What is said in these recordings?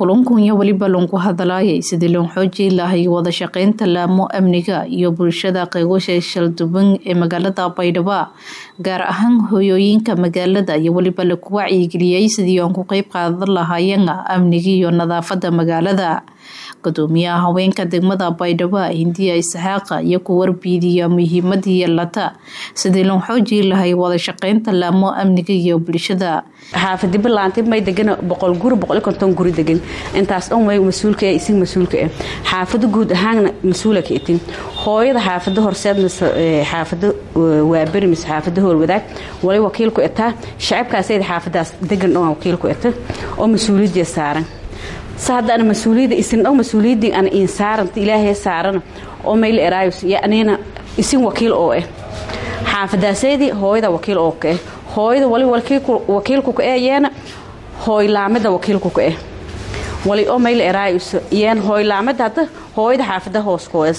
kulankunya weliba loonku hadalaayay sidii loon xoojii lahay wada shaqeynta laamo amniga iyo bulshada qeygosha shalduban ee magaalada baydhabo gaar ahaan hoyooyinka magaalada iyo weliba laku wacyigeliyey sidii oon ku qeyb qaadan lahaayeen amniga iyo nadaafada magaalada gudoomiyaha haweenka degmada baydhabo hindiya isxaaqa iyo ku warbiidiya muhiimadii yeelata sidii loon xoojii lahay wada shaqeynta laamo amniga iyo bulshada xaafadi balaantay may degan boqol guri boqol iyo konton guri degan intaas dhan way mas-uulka eh isin mas-uulka eh xaafado guud ahaanna mas-uula ka itin hooyada xaafado horseed mise xaafado waaberi mise xaafado howlwadaag wali wakiilku etaa shacabkaasayda xaafadaas degan dhan wakiilku eta oo mas-uuliyadii saaran sa hadda ana mas-uuliyadda isin dhan mas-uuliyaddii ana iin saaranta ilaahay saarana oo mayla eraayus iyo anina isin wakiil oo eh xaafadaasaydii hooyada wakiil oo ka eh hooyada wali wakiilku ka eh yeena hooylaamada wakiilku ka eh wali oo mayla eraayus yeen hooylaamada hadda hooyada xaafada hooskooyas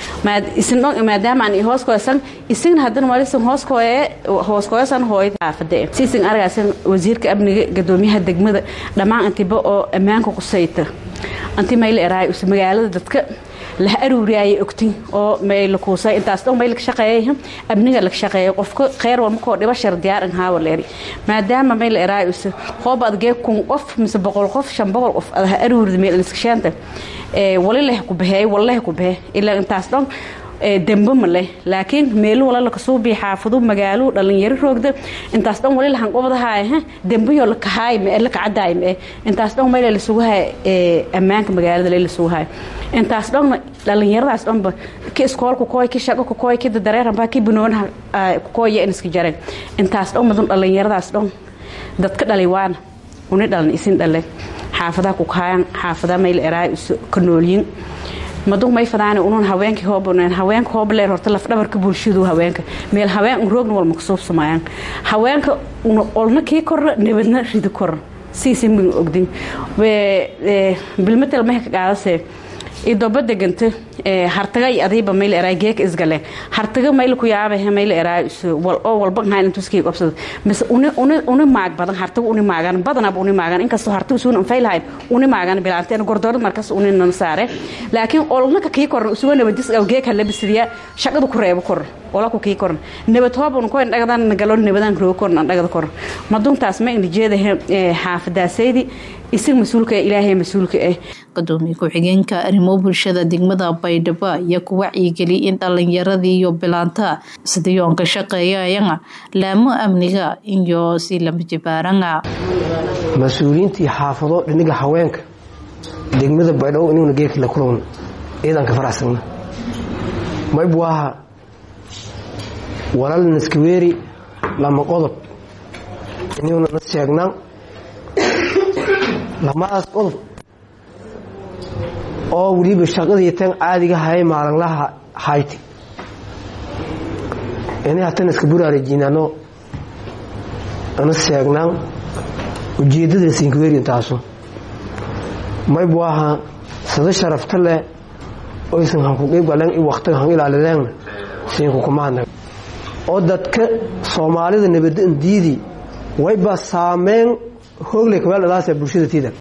isin dhan maadaama aan hooskooyasan isin haddana walisan hooskooye hooskooyasan hooyada xaafada siisin argaasan wasiirka amniga gadoomiyaha degmada dhammaan antiba oo ammaanka qusayta anti mayla eraayus magaalada dadka laha aruuriyaayay ogtin oo mayla kuusay intaas dhan mayla ka shaqeeyay amniga la shaqeeyay qofka kheyr walma koo dhiba shar diyaar in haawa leeri maadaama mayla eraayus hoob adgee kun qof mise boqol qof shan boqol qof adaha aruurida meel iskashaanta wali leh ku baxeey walleh ku baxe ilaa intaas dhan dembe ma leh laakiin meelu wala lakasuu bii xaafadu magaalo dhalinyaro roogda intaas dhan wali lahan qobadahaay dembeyo lakahaay mee lakacadaay mee intaas dhan mayla lasugu haay ammaanka magaalada le lasugu haay intaas dhan dhalinyaradaas dhanba ki iskoolku kooy ki shaqo ku kooy ki dareeranba ki bunoonaha ku kooya in iska jareen intaas dhan madun dhalinyaradaas dhan dadka dhalay waana uni dhalan isin dhale xaafadaha ku kahayan xaafadaha mayla eraay ka noolyin madug may fadaan unun haweenkii hoobaneen haweenka hoobaleer horta lafdhabarka bulshadu haweenka meel haween un roogna walma kasuubsamayaan haweenka olna kii korra nabadna ridi korra siisin bin ogdin bilmatel maha ka qaadasee idoba deganta hartaga iyo adiiba mayla eraay geeka isgale hartaga mayla ku yaabah mayla eraay oo walba hayn intuskii qabsada mise uni uni uni maag badan hartaga uni maagan badanaba uni maagan inkastoo hartaga suuna anfay lahayn uni maagan bilaanteen gordoorad markas uni nan saare laakiin olnaka kii korna usuga nabadis aw geeka labisidiya shaqada ku reebo kor ola ku kii korna nabad hoobun ko indhagadan galo nabadan roo korna indhagada kor maduntaas ma indhijeeda xaafadaasaydi isin mas-uulka ilaahay mas-uulka ah gudoomiye ku-xigeenka arrimo bulshada degmada baydhabo ayaa ku wacyigeliy in dhalinyaradii iyo bilaanta sidii oon ka shaqeeyayana laamo amniga iyo si lama jibaarana mas-uuliyiintii xaafado dhiniga haweenka degmada baydhabo inuguna geerkii la kulowna ciidan ka faraxsana maybu aha walal naskaweeri lama qodob inuguna na sheegnaa lamadaas qodob oo weliba shaqadii tan caadiga haye maalinlaha hayti ini hatan iska buraarajinano ana sheegnaan ujeedada sinkaweerintaasu maybu aha sada sharafta leh oysan hanku qeybgaleen i waktiga han ilaalideen siinku kumaadna oo dadka soomaalida nabadda indiidii wayba saameyn hoogle kaweeldhadaasa bulshada tiida